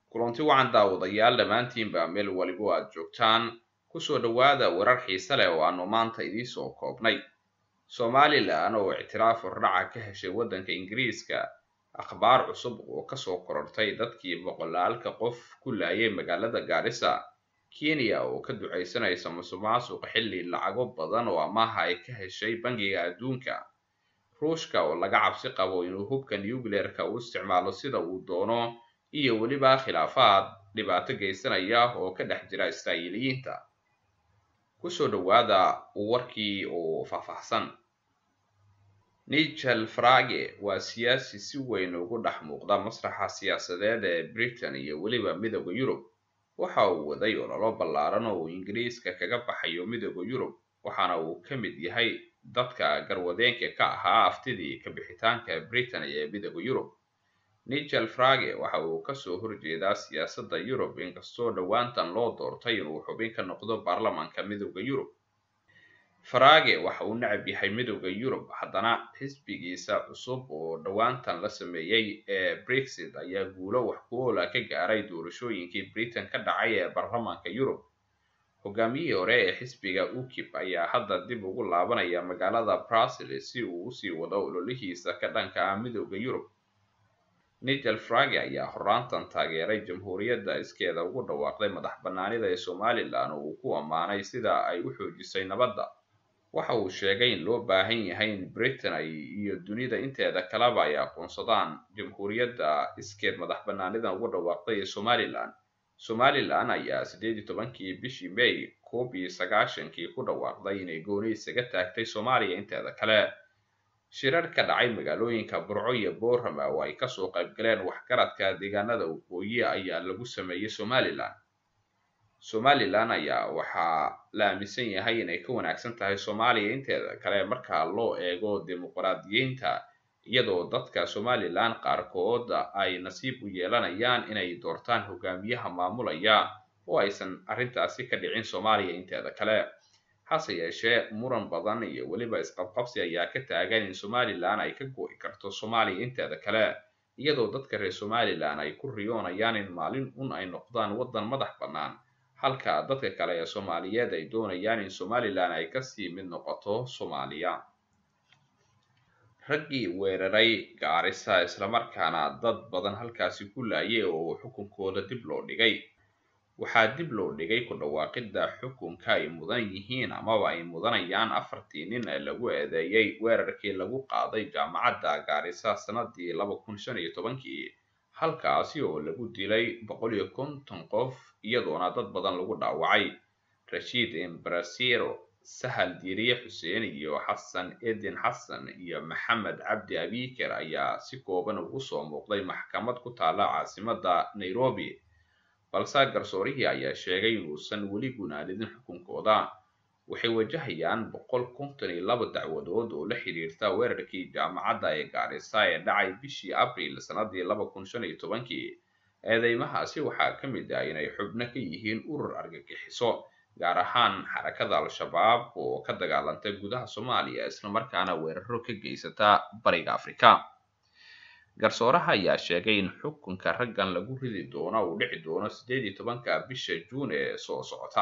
kulanti wacan daawadayaal dhammaantiinba meel waliba aad joogtaan kusoo dhowaada warar xiise leh oo aanu maanta idiinsoo koobnay somalilan oo ictiraaf hordhaca ka heshay waddanka ingiriiska akhbaar cusub oo kasoo korortay dadkii boqolaalka qof ku laayay magaalada gaarisa kenya oo ka ducaysanaysa musuqmaasuq xilli lacago badan oo amaaha ay ka heshay bangiga adduunka ruushka oo laga cabsi qabo inuu hubka nucleerka u isticmaalo sida uu doono iyo weliba khilaafaad dhibaato geysanaya oo ka dhex jira israa'iiliyiinta kusoo dhowaada warkii oo faahfaahsan nigel frage waa siyaasi si weyn ugu dhex muuqda masraxa siyaasadeed ee britain iyo weliba midooda yurub waxa uu waday ololo ballaaran oo uu ingiriiska kaga baxayo midooda yurub waxaana uu ka mid yahay dadka garwadeenka ka ahaa aftidii ka bixitaanka britain ee midooda yurub nigel frage waxa uu kasoo horjeedaa siyaasadda yurub inkastoo dhowaantan loo doortay inuu xubin ka noqdo baarlamanka midooda yurub farage waxa uu necab yahay midooda yurub haddana xisbigiisa cusub oo dhowaantan la sameeyey ee brexit ayaa guulo wax ku oola ka gaaray doorashooyinkii britain ka dhacay ee baarlamanka yurub hogaamiyihii hore ee xisbiga ukip ayaa hadda dib ugu laabanaya magaalada brussels si uu usii wado ololihiisa ka dhanka ah midooda yurub nigel frage ayaa horaantan taageeray jamhuuriyadda iskeeda ugu dhawaaqday madax bannaanida ee somalilan oo uu ku ammaanay sida ay u xoojisay nabadda waxa uu sheegay in loo baahan yahay in britain ay iyo dunida inteeda kaleba ay aqoonsadaan jamhuuriyadda iskeed madax bannaanidan ugu dhawaaqday ee somalilan somalilan ayaa siddeed iyo tobankii bishii may koob iyo sagaashankii ku dhawaaqday inay gooni isaga taagtay soomaaliya inteeda kale shirar ka dhacay magaalooyinka burco iyo boorama oo ay kasoo qayb galeen waxgaradka deegaanada waqooyi ayaa lagu sameeyey somalilan somalilan ayaa waxaa la aaminsan yahay inay ka wanaagsan tahay soomaaliya inteeda kale marka loo eego dimuqraadiyiinta iyadoo dadka somalilan qaarkood ay nasiib u yeelanayaan inay doortaan hogaamiyaha maamulaya oo aysan arrintaasi ka dhicin soomaaliya inteeda kale hase yeeshee muran badan iyo weliba isqabqabsi ayaa ka taagan in somalilan ay ka go'i karto soomaaliya inteeda kale iyadoo dadka reer somalilan ay ku riyoonayaan in maalin un ay noqdaan waddan madax bannaan halka dadka kale ee soomaaliyeed ay doonayaan in somalilan ay kasii mid noqoto soomaaliya raggii weeraray gaarisa islamarkaana dad badan halkaasi ku laayay oo xukunkooda dib loo dhigay waxaa dib loo dhigay ku dhawaaqidda xukunka ay mudan yihiin amaba ay mudanayaan afartii nin ee lagu eedeeyey weerarkii lagu qaaday jaamacadda gaarisa sanadii laba kun shan iyo tobankii halkaasi oo lagu dilay boqol iyo konton qof iyadoona dad badan lagu dhaawacay rashiid embrasiro sahal diiriye xuseen iyo xasan edin xasan iyo maxamed cabdi abiker ayaa si kooban ugu soo muuqday maxkamad ku taala caasimadda nairobi balse garsoorihii ayaa sheegay inuusan weli gunaanidin xukunkooda waxay wajahayaan boqol konton iyo laba dacwadood oo la xidhiirta weerarkii jaamacadda ee gaarisa ee dhacay bishii abriil sanadii laba kun shan iyo tobankii eedeymahaasi waxaa ka mid ah inay xubno ka yihiin urur argagixiso gaar ahaan xarakada al-shabaab oo ka dagaalantay gudaha soomaaliya islamarkaana weeraro ka geysata bariga afrika garsooraha ayaa sheegay in xukunka raggan lagu ridi doono uu dhici doono siddeed iyo tobanka bisha juun ee soo socota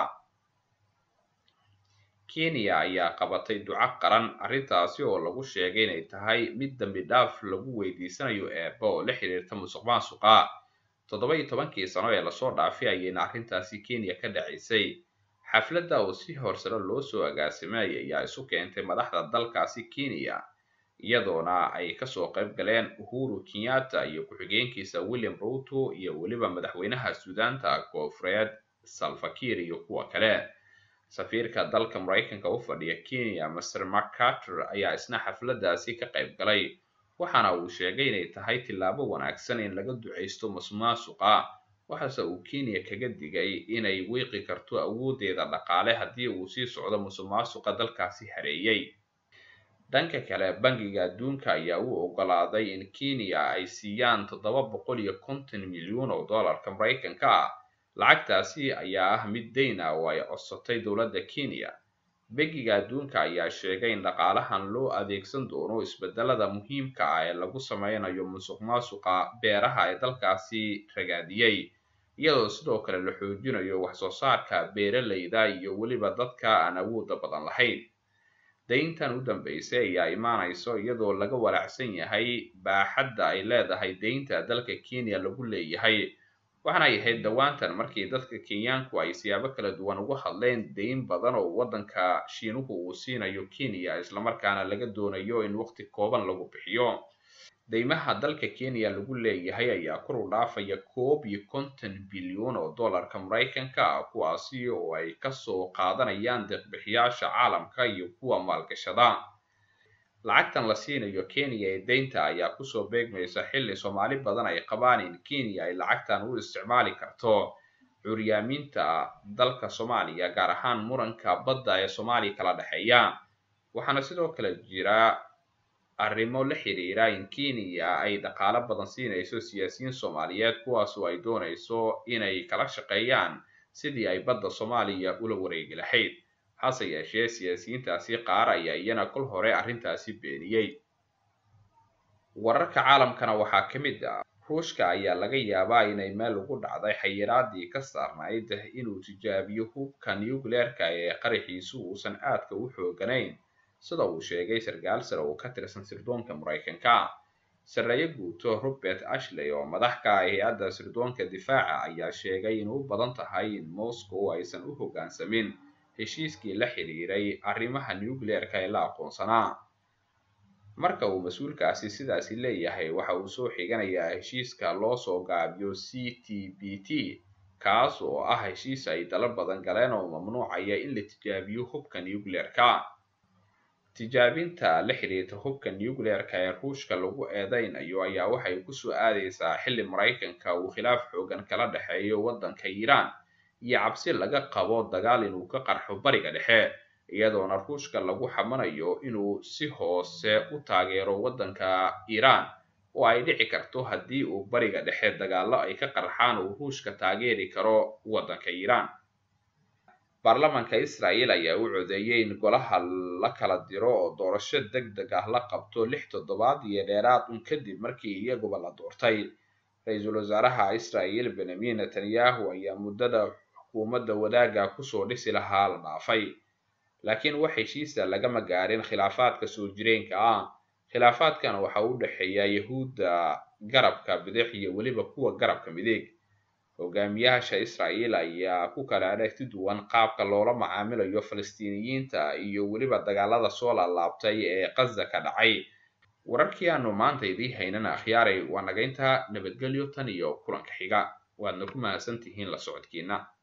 kenya ayaa qabatay duco qaran arrintaasi oo lagu sheegay inay tahay mid dambi dhaaf lagu weydiisanayo eeba oo la xiriirta musuq maasuqa toddoba iyo tobankii sano ee lasoo dhaafay ayayna arrintaasi kenya ka dhacaysay xafladda oo si horsare loo soo agaasimay ayaa isu keentay madaxda dalkaasi kenya iyadoona ay kasoo qayb galeen uhuru kenyatta iyo ku-xigeenkiisa william ruto iyo weliba madaxweynaha suudaanta koonfureed salfakir iyo kuwa kale safiirka dalka maraykanka u fadhiya kenya master mccarter ayaa isna xafladdaasi ka qayb galay waxaana uu sheegay inay tahay tillaabo wanaagsan in laga ducaysto masuqmaasuqa waxaase uu kenya kaga digay inay wiiqi karto awooddeeda dhaqaale haddii uu sii socdo musuqmaasuqa dalkaasi hareeyey dhanka kale bangiga adduunka ayaa u oggolaaday in kenya ay siiyaan toddoba boqol iyo konton milyuun oo dollarka maraykanka ah lacagtaasi ayaa ah mid dayn ah oo ay codsatay dowladda kenya bangiga adduunka ayaa sheegay in dhaqaalahan loo adeegsan doono isbedelada muhiimka ah ee lagu sameynayo musuq maasuqa beeraha ee dalkaasi ragaadiyey iyadoo sidoo kale la xoojinayo wax soo saarka beeralayda iyo weliba dadka aan awoodda badan lahayn dayntan u dambeysay ayaa imaanayso iyadoo laga walaacsan yahay baaxadda ay leedahay daynta dalka kenya lagu leeyahay waxaana ay ahayd dhowaantan markii dadka kenyaanku ay siyaabo kala duwan uga hadleen dayn badan oo waddanka shiinuhu uu siinayo kenya islamarkaana laga doonayo in waqti kooban lagu bixiyo deymaha dalka kenya lagu leeyahay ayaa kor u dhaafaya koob iyo konton bilyan oo dollarka maraykanka ah kuwaasi oo ay kasoo qaadanayaan deeqbixiyaasha caalamka iyo kuwa maalgashada lacagtan la siinayo kenya ee deynta ayaa kusoo beegmaysa xilli soomaali badan ay qabaan in kenya ay lacagtan u isticmaali karto curyaaminta dalka soomaaliya gaar ahaan muranka badda ee soomaaliya kala dhexeeya waxaana sidoo kale jira arrimo la xiriira in kenya ay dhaqaalo badan siinayso siyaasiyiin soomaaliyeed kuwaasoo ay doonayso inay kala shaqeeyaan sidii ay badda soomaaliya ula wareegi lahayd hase yeeshee siyaasiyiintaasi qaar ayaa iyana kol hore arrintaasi beeniyey wararka caalamkana waxaa ka mid ah ruushka ayaa laga yaabaa inay meel ugu dhacday xayiraadii ka saarnayd inuu tijaabiyo hubka nucleerka ee qaraxiisu uusan aadka u xooganayn sida uu sheegay sarkaal sare oo ka tirsan sirdoonka maraykanka sarreeye guuto robert ashley oo madax ka ah hay-adda sirdoonka difaaca ayaa sheegay in u badan tahay in moscow aysan u hoggaansamin heshiiskii la xiriiray arrimaha nucleerka ee la aqoonsanaa marka uu mas-uulkaasi sidaasi leeyahay waxa uu soo xiganayaa heshiiska loo soo gaabiyo c t b t kaas oo ah heshiis ay dalo badan galeen oo mamnuucaya in la tijaabiyo hubka nucleerka tijaabinta la xiriirta hubka nucleerka ee ruushka lagu eedeynayo ayaa waxay kusoo aadaysaa xilli maraykanka uu khilaaf xoogan kala dhexeeyo waddanka iiraan iyo cabsi laga qabo dagaal inuu ka qarxo bariga dhexe iyadoona ruushka lagu xamanayo inuu si hoose u taageero waddanka iiraan oo ay dhici karto haddii uu bariga dhexe dagaallo ay ka qarxaan uu ruushka taageeri karo waddanka iiraan baarlamaanka israa'el ayaa u codeeyey in golaha la kala diro oo doorasho deg deg ah la qabto lix toddobaad iyo dheeraad un kadib markii iyaguba la doortay ra-iisul wasaaraha israa'el benyamin netanyahu ayaa muddada xukuumadda wadaagga kusoo dhisi lahaa la dhaafay laakiin wax heshiisa lagama gaarin khilaafaadka soo jireenka ah khilaafaadkan waxa u dhexeeya yahuudda garabka bidix iyo weliba kuwa garabka midig hogaamiyaasha israa'el ayaa ku kala aragti duwan qaabka loola macaamilayo falastiiniyiinta iyo weliba dagaalada soo laalaabtay ee qaza ka dhacay wararkii aanu maanta idii haynana akhyaaray waa nagaynta nabadgelyo tan iyo kulanka xiga waadna ku mahadsan tihiin la socodkiina